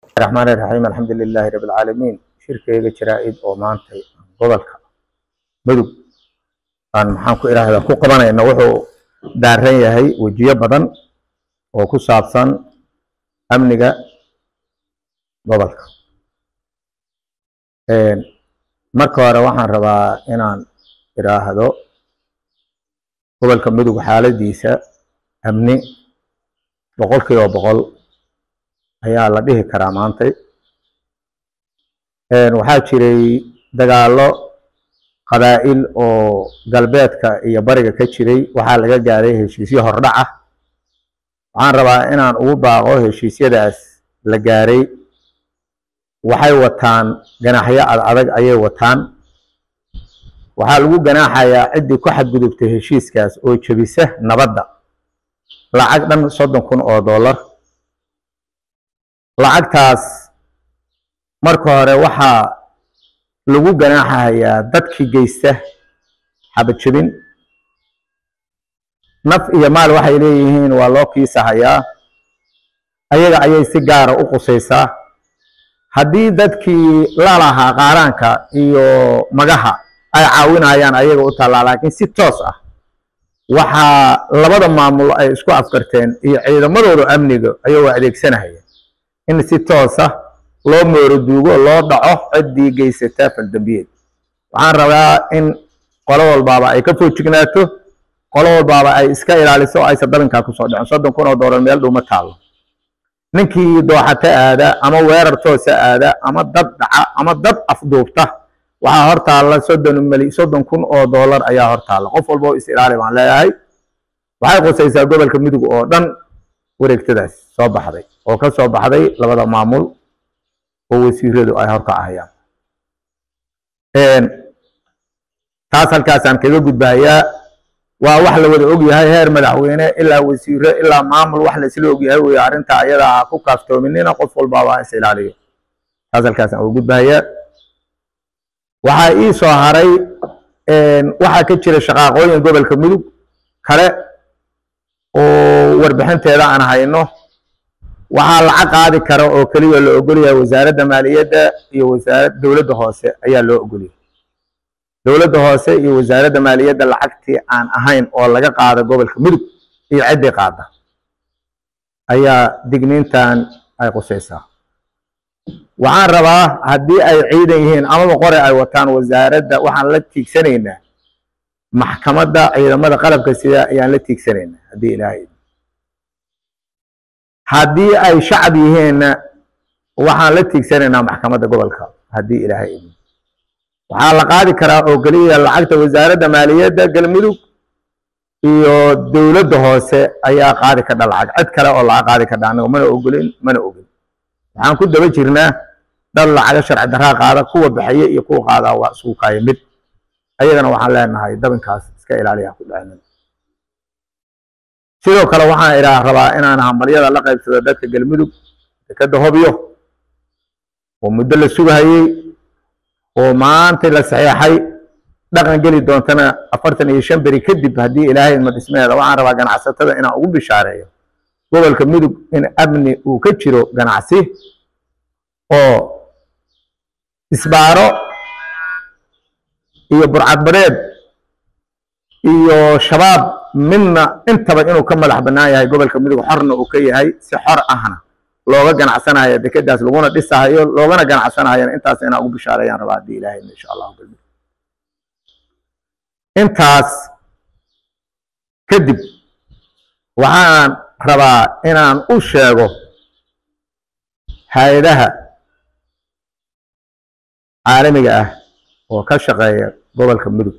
raxmaan raxiim alxamdu lilaahi rabi alcaalamiin shirkeyga jaraa-id oo maantay gobolka mudug aan maxaan ku idhaahdaa ku qabanayna wuxuu daaran yahay wejiyo badan oo ku saabsan amniga gobolka marka hore waxaan rabaa inaan idhaahdo gobolka mudug xaaladiisa amni boqol kiiba boqol ayaa la dhihi karaa maantay waxaa jiray dagaallo qabaa'il oo galbeedka iyo bariga ka jiray waxaa laga gaaray heshiisyo hordhac ah waxaan rabaa inaan ugu baaqo heshiisyadaas la gaaray waxay wataan ganaaxyo ad adag ayay wataan waxaa lagu ganaaxayaa ciddii ku xadgudubtay heshiiskaas oo jebisa nabadda lacag dhan soddon kun oo dollar lacagtaas marka hore waxaa lagu ganaaxayaa dadkii geysta xabad jebin naf iyo maal waxay leeyihiin waa loo kiisahayaa ayaga ayay si gaara u qusaysaa haddii dadkii lalahaa qaaraanka iyo magaha ay caawinayaan ayaga u taallaa laakiin si toos ah waxaa labada maamul ay isku afkarteen iyo ciidamadooda amniga ayagoo adeegsanahaya in si toosa loo mooroduugo loo dhaco ciddii geysataa faldambiyeed waxaan rabaa in qolo walbaaba ay ka foojignaato qolo walbaaba ay iska ilaaliso oo aysan dabinkaa kusoo dhicin soddon kun oo doolar meel dhuma taallo ninkii dooxato aada ama weerar toosa aada ama dad dhaca ama dad afduubta waxaa hor taalla soddon mali soddon kun oo doolar ayaa hor taalla qof walba oo is ilaali baan leeyahay waxay qusaysaa gobolka mudug oo dhan wareegtadaas soo baxday oo ka soo baxday labada maamul oo wasiiradu ay horka ahayaan taas halkaasaan kaga gudbahayaa waa wax la wada ogyahay heer madaxweyne ilaa wasiiro ilaa maamul wax laisla ogyahay wey arrinta ayada ha ku kaaftoominina qof walbaaba is ilaaliyo taas halkaasaan uga gudbahayaa waxaa ii soo haray waxaa ka jira shaqaaqooyin gobolka mudug kale oo warbixinteeda aan hayno waxaa lacag qaadi kara oo keliya la ogolyahay wasaaradda maaliyadda iyo wasaarad dowladda hoose ayaa loo ogolyahay dowladda hoose iyo wasaaradda maaliyadda lacagtii aan ahayn oo laga qaada gobolka mudug iyo ciddii qaada ayaa digniintan ay qusaysaa waxaan rabaa haddii ay ciidan yihiin amaba qore ay wataan wasaaradda waxaan la tiigsanaynaa maxkamadda ciidamada qalabka sida ayaan la tiigsanaynaa haddii ilaahay haddii ay shacab yihiinna waxaan la tiigsanaynaa maxkamadda gobolka haddii ilaahay idin waxaa la qaadi karaa oo keliya lacagta wasaaradda maaliyadda galmudug iyo dowladda hoose ayaa qaadi kadha lacag cid kale oo laga qaadi kadha anaga mana ogolin mana ogin waxaan ku daba jirnaa dad lacaga sharci daraa qaada kuwa bixiya iyo kuwa qaadaa waa isugu kaaya mid ayagana waxaan leenahay dabinkaas iska ilaaliya ku dhacinin sidoo kale waxaan idhaa rabaa inaan hambalyada la qaybsado dadka galmudug dekadda hobyo oo muddo la sugahayey oo maanta la saxeexay dhaqan geli doontana afartan iyo shan beri kadib haddii ilaahay ma dhismeeda waxaan rabaa ganacsatada inaan ugu bishaareeyo gobolka mudug in amni uu ka jiro ganacsi oo isbaaro iyo burcadbareed iyo shabaab midna intaba inuu ka madax bannaan yahay gobolka mudug xorna uu ka yahay si xor ahna looga ganacsanayo dekedaas laguna dhisahayo loogana ganacsanahayana intaas inaan ugu bishaareeyaan rabaa haddii ilaahay insha allahu galmudug intaas kadib waxaan rabaa inaan u sheego hay-adaha caalamiga ah oo ka shaqeeya gobolka mudug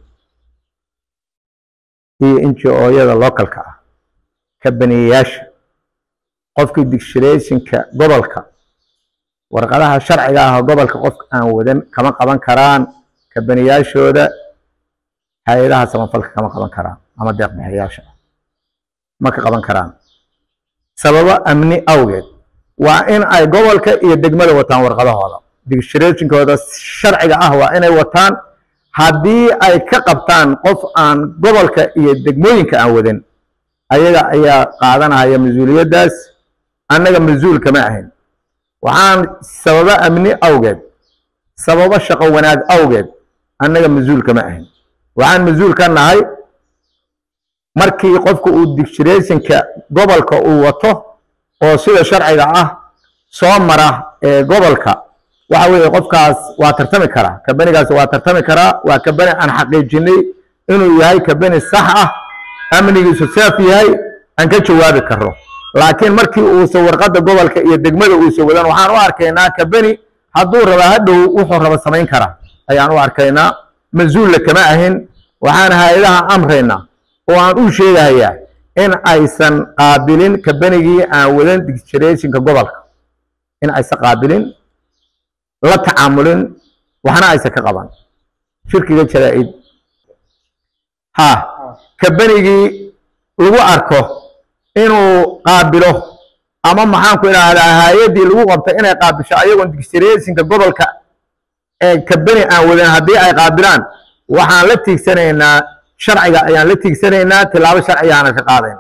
iyo inji-ooyada localka ah kabaniyayaasha qofkii dictirationka gobolka warqadaha sharciga ah gobolka qofka aan wadan kama qaban karaan kabaniyaashooda hay-adaha samafalka kama qaban karaan ama deeq bixiyaasha ma ka qaban karaan sababo amni awgeed waa in ay gobolka iyo degmada wataan warqadahooda dictirationkooda sharciga ah waa inay wataan haddii ay ka qabtaan qof aan gobolka iyo degmooyinka aan wadan ayaga ayaa qaadanaya mas-uuliyaddaas annaga mas-uul kama ahayn waxaan sababo amni awgeed sababo shaqo wanaag awgeed annaga mas-uul kama ahin waxaan mas-uul ka nahay markii qofka uu dictirationka gobolka uu wato oo sida sharciga ah soo mara ee gobolka waxa weeye qofkaas waa tartami karaa kabanigaas waa tartami karaa waa kabani aan xaqiijinay inuu yahay kabani sax ah amnigiisu seef yahay aan ka jawaabi karo laakiin markii uusa warqadda gobolka iyo degmada uusa wadan waxaan u arkaynaa kabani hadduu raba hadhow wuxuu raba samayn karaa ayaan u arkaynaa mas-uulla kama ahin waxaan hay-adaha amraynaa oo aan u sheegayaa in aysan qaabilin kabanigii aan wadan dictirationka gobolka in aysan qaabilin la tacaamulin waxna aysan ka qaban shirkiga jaraa-id ha kabanigii lagu arko inuu qaabilo ama maxaanku idhaahdaa hay-addii lagu qabtay inay qaabilsho ayagoon dictirationka gobolka ee kabani aan wadan haddii ay qaabilaan waxaan la tiigsanaynaa sharciga ayaan la tiigsanaynaa tilaabo sharcigaana ka qaadayna